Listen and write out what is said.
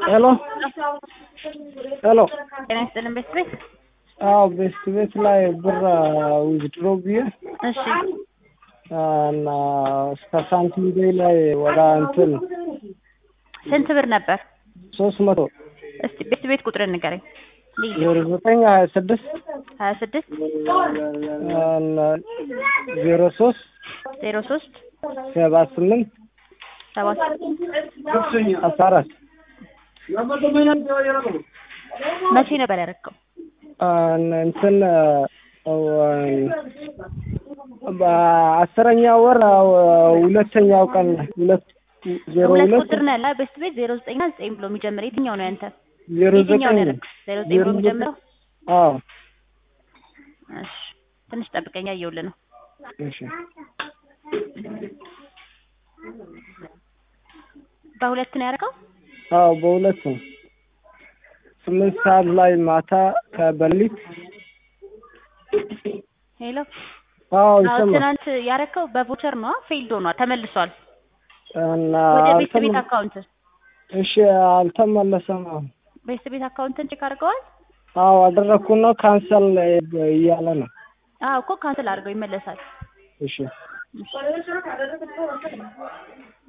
ሄሎ ሄሎ ጤና ይስጥልን ቤት ቤት አዎ ቤስት ቤት ላይ ብር ዊዝድሮ ብዬ እሺ እና እስከ ሳንቲም ዴይ ላይ ወደ እንትን ስንት ብር ነበር? ሶስት መቶ እስቲ ቤት ቤት ቁጥር ንገረኝ። ልዩ ዜሮ ዘጠኝ ሀያ ስድስት ሀያ ስድስት ዜሮ ሶስት ዜሮ ሶስት ሰባ ስምንት ሰባት አስራ አራት መቼ ነበር ያደረገው? እንትን በአስረኛ ወር ሁለተኛው ቀን ሁለት ዜሮ ሁለት ሁለት ቁጥር ነው ያለ ቤት ቤት ዜሮ ዘጠኝ እና ዘጠኝ ብሎ የሚጀምር የትኛው ነው ያንተ? ዜሮ የትኛው ዘጠኝ ነው ያደረገው? ዜሮ ዘጠኝ ብሎ የሚጀምረው? አዎ እሺ ትንሽ ጠብቀኝ እያየሁልህ ነው። እሺ በሁለት ነው ያደረገው? አዎ በሁለት ነው ስምንት ሰዓት ላይ ማታ ከበሊት ሄሎ አዎ አዎ ይሰማል ትናንት ያደረከው በቮቸር ነው ፌልድ ሆኗል ተመልሷል እና ወደ ቤት ቤት አልተመ- አካውንት እሺ አልተመለሰም አሁን ቤት ቤት አካውንትን ቼክ አድርገዋል አዎ አደረግኩና ካንሰል እያለ ነው አዎ እኮ ካንስል አድርገው ይመለሳል እሺ